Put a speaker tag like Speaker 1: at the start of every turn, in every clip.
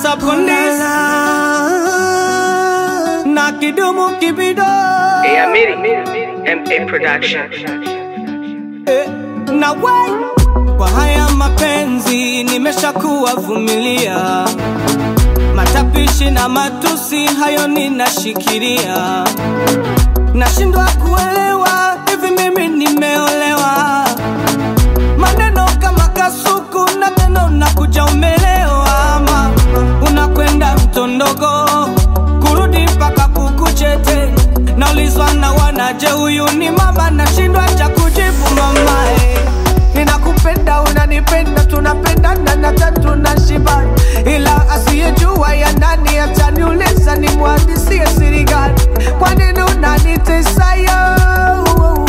Speaker 1: hata polisi na kidumu kibido
Speaker 2: Hey, Amiri, MA Production.
Speaker 1: eh, na wai kwa haya mapenzi nimeshakuwa vumilia matapishi na matusi hayo ninashikilia nashindwa kuelewa hivi mimi nimeolewa maneno kama kasuku na tena unakuja umelewa ama unakwenda mtondogo kurudi mpaka kukuchete naulizwa na wanaje huyu ni mama nashindwa cha kujibu mamae ninakupenda unanipenda tunapendana na tatu na shiba ila asiyejua ya nani ataniuliza ni mwandisie siri gani kwa nini unanitesa yo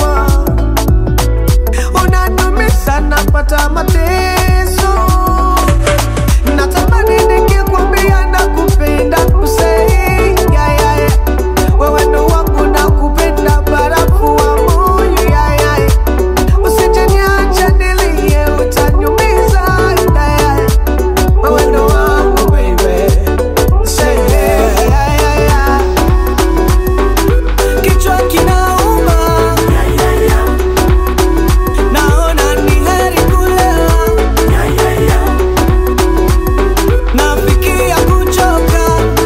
Speaker 1: unanumisha napata mateso natamani nikikwambia nakupenda kusei yeah, yeah, yeah. wewe ndo wangu nakupenda barafu wa moyo yeah, yeah, yeah. usijeniacha nilie utanyumiza yeah, yeah, yeah. wewe ndo wangu baby Say yeah, yeah, yeah, yeah. kichwa kinauma naona ni heri kulewa nafikia kuchoka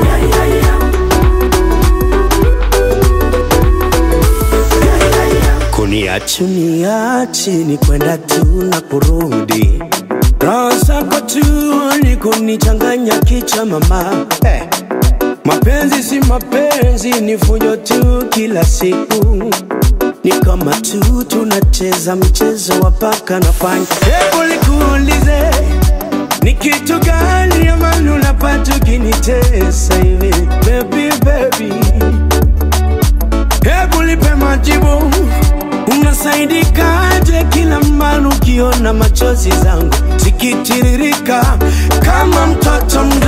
Speaker 3: kuniachi niachi ni kwenda tu na kurudi roho zako tu ni kunichanganya kicha mama hey. mapenzi si mapenzi ni fujo tu kila siku ni kama tu tunacheza mchezo wa paka na panya hebu nikuulize ni kitu gani amani unapata ukinitesa hivi baby baby Hebu nipe majibu, unasaidikaje kila mara ukiona machozi zangu zikitiririka kama mtoto mdogo?